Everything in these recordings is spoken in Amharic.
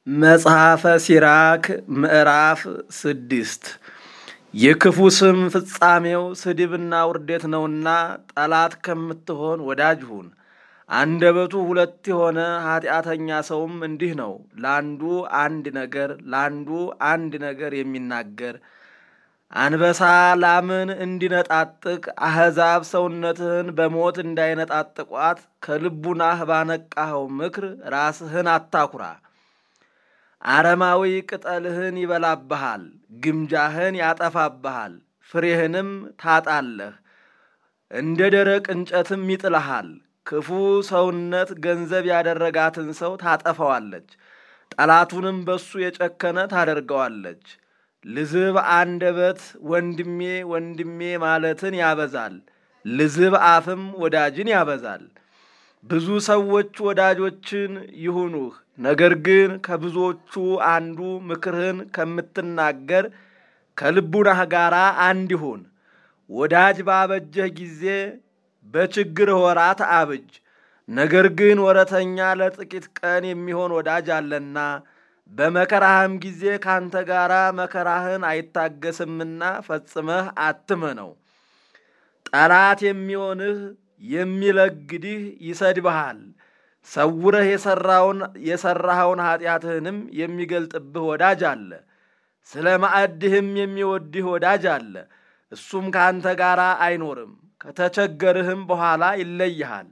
መጽሐፈ ሲራክ ምዕራፍ ስድስት የክፉ ስም ፍጻሜው ስድብና ውርደት ነውና ጠላት ከምትሆን ወዳጅ ሁን። አንደበቱ ሁለት የሆነ ኃጢአተኛ ሰውም እንዲህ ነው፣ ለአንዱ አንድ ነገር ለአንዱ አንድ ነገር የሚናገር አንበሳ ላምን እንዲነጣጥቅ አሕዛብ ሰውነትህን በሞት እንዳይነጣጥቋት ከልቡናህ ባነቃኸው ምክር ራስህን አታኩራ። አረማዊ ቅጠልህን ይበላብሃል፣ ግምጃህን ያጠፋብሃል፣ ፍሬህንም ታጣለህ፣ እንደ ደረቅ እንጨትም ይጥልሃል። ክፉ ሰውነት ገንዘብ ያደረጋትን ሰው ታጠፈዋለች፣ ጠላቱንም በሱ የጨከነ ታደርገዋለች። ልዝብ አንደበት ወንድሜ ወንድሜ ማለትን ያበዛል፣ ልዝብ አፍም ወዳጅን ያበዛል። ብዙ ሰዎች ወዳጆችን ይሁኑህ፣ ነገር ግን ከብዙዎቹ አንዱ ምክርህን ከምትናገር ከልቡናህ ጋር አንድ ይሁን። ወዳጅ ባበጀህ ጊዜ በችግርህ ወራት አብጅ። ነገር ግን ወረተኛ ለጥቂት ቀን የሚሆን ወዳጅ አለና በመከራህም ጊዜ ካንተ ጋር መከራህን አይታገስምና ፈጽመህ አትመነው። ጠላት የሚሆንህ የሚለግድህ ይሰድብሃል። ሰውረህ የሠራኸውን ኃጢአትህንም የሚገልጥብህ ወዳጅ አለ። ስለ ማዕድህም የሚወድህ ወዳጅ አለ። እሱም ከአንተ ጋር አይኖርም፣ ከተቸገርህም በኋላ ይለይሃል።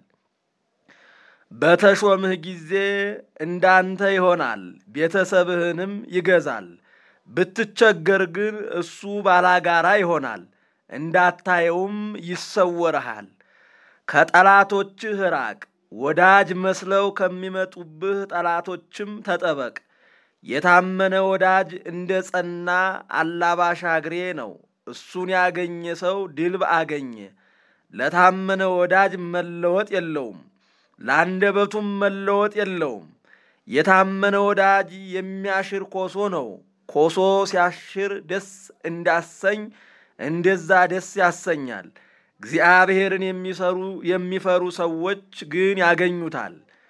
በተሾምህ ጊዜ እንዳንተ ይሆናል፣ ቤተሰብህንም ይገዛል። ብትቸገር ግን እሱ ባላጋራ ይሆናል፣ እንዳታየውም ይሰወርሃል። ከጠላቶችህ ራቅ፣ ወዳጅ መስለው ከሚመጡብህ ጠላቶችም ተጠበቅ። የታመነ ወዳጅ እንደ ጸና አላባሽ አግሬ ነው። እሱን ያገኘ ሰው ድልብ አገኘ። ለታመነ ወዳጅ መለወጥ የለውም፣ ለአንደበቱም መለወጥ የለውም። የታመነ ወዳጅ የሚያሽር ኮሶ ነው። ኮሶ ሲያሽር ደስ እንዳሰኝ እንደዛ ደስ ያሰኛል። እግዚአብሔርን የሚሰሩ የሚፈሩ ሰዎች ግን ያገኙታል።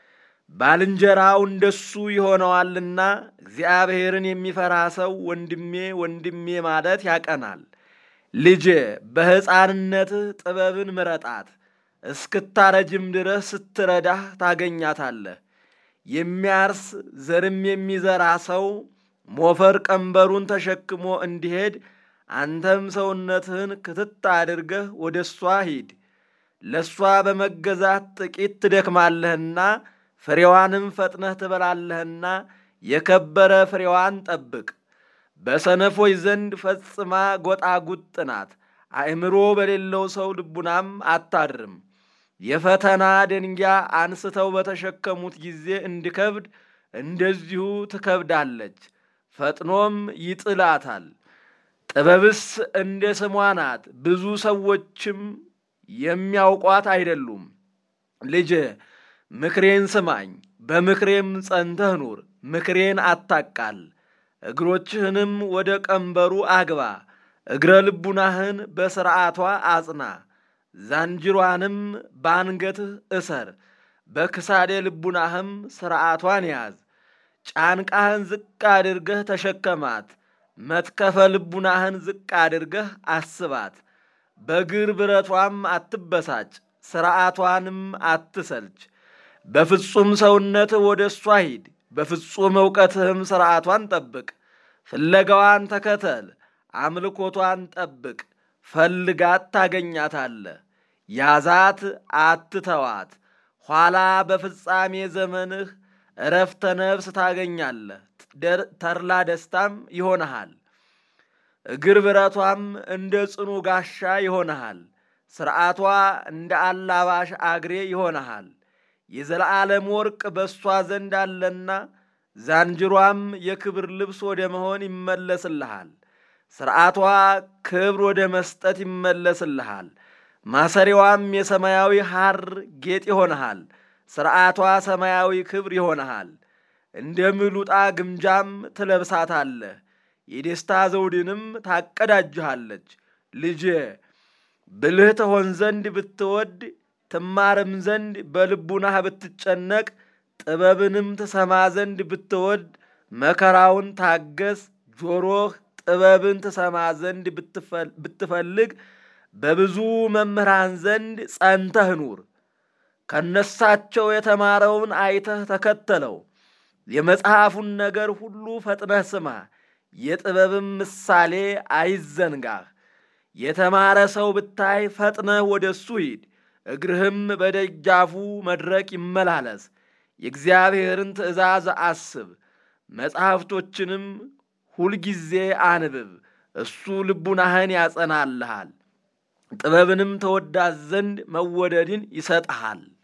ባልንጀራው እንደሱ ይሆነዋልና እግዚአብሔርን የሚፈራ ሰው ወንድሜ ወንድሜ ማለት ያቀናል። ልጄ በሕፃንነትህ ጥበብን ምረጣት፣ እስክታረጅም ድረስ ስትረዳህ ታገኛታለህ። የሚያርስ ዘርም የሚዘራ ሰው ሞፈር ቀንበሩን ተሸክሞ እንዲሄድ አንተም ሰውነትህን ክትት አድርገህ ወደ እሷ ሂድ። ለእሷ በመገዛት ጥቂት ትደክማለህና ፍሬዋንም ፈጥነህ ትበላለህና የከበረ ፍሬዋን ጠብቅ። በሰነፎች ዘንድ ፈጽማ ጎጣጉጥ ናት፣ አእምሮ በሌለው ሰው ልቡናም አታድርም። የፈተና ደንጊያ አንስተው በተሸከሙት ጊዜ እንዲከብድ እንደዚሁ ትከብዳለች፣ ፈጥኖም ይጥላታል። ጥበብስ እንደ ስሟ ናት፣ ብዙ ሰዎችም የሚያውቋት አይደሉም። ልጄ ምክሬን ስማኝ፣ በምክሬም ጸንተህ ኑር። ምክሬን አታቃል፣ እግሮችህንም ወደ ቀንበሩ አግባ። እግረ ልቡናህን በሥርዓቷ አጽና፣ ዛንጅሯንም በአንገትህ እሰር። በክሳዴ ልቡናህም ሥርዓቷን ያዝ። ጫንቃህን ዝቅ አድርገህ ተሸከማት። መትከፈ ልቡናህን ዝቅ አድርገህ አስባት። በግር ብረቷም አትበሳጭ፣ ሥርዓቷንም አትሰልች። በፍጹም ሰውነትህ ወደ እሷ ሂድ፣ በፍጹም ዕውቀትህም ሥርዓቷን ጠብቅ። ፍለጋዋን ተከተል፣ አምልኮቷን ጠብቅ። ፈልጋት ታገኛታለህ፣ ያዛት አትተዋት። ኋላ በፍጻሜ ዘመንህ እረፍተ ነፍስ ታገኛለህ፣ ተድላ ደስታም ይሆንሃል። እግር ብረቷም እንደ ጽኑ ጋሻ ይሆንሃል፣ ሥርዓቷ እንደ አላባሽ አግሬ ይሆንሃል። የዘለዓለም ወርቅ በእሷ ዘንድ አለና ዛንጅሯም የክብር ልብስ ወደ መሆን ይመለስልሃል። ሥርዓቷ ክብር ወደ መስጠት ይመለስልሃል። ማሰሪዋም የሰማያዊ ሐር ጌጥ ይሆንሃል። ሥርዓቷ ሰማያዊ ክብር ይሆንሃል። እንደ ምሉጣ ግምጃም ትለብሳታለህ፣ የደስታ ዘውድንም ታቀዳጅሃለች። ልጄ ብልህ ትሆን ዘንድ ብትወድ ትማርም ዘንድ በልቡናህ ብትጨነቅ ጥበብንም ትሰማ ዘንድ ብትወድ መከራውን ታገስ። ጆሮህ ጥበብን ትሰማ ዘንድ ብትፈልግ በብዙ መምህራን ዘንድ ጸንተህ ኑር። ከነሳቸው የተማረውን አይተህ ተከተለው። የመጽሐፉን ነገር ሁሉ ፈጥነህ ስማ። የጥበብም ምሳሌ አይዘንጋህ። የተማረ ሰው ብታይ ፈጥነህ ወደ እሱ ሂድ። እግርህም በደጃፉ መድረክ ይመላለስ። የእግዚአብሔርን ትእዛዝ አስብ፣ መጻሕፍቶችንም ሁልጊዜ አንብብ። እሱ ልቡናህን ያጸናልሃል፣ ጥበብንም ተወዳት ዘንድ መወደድን ይሰጥሃል።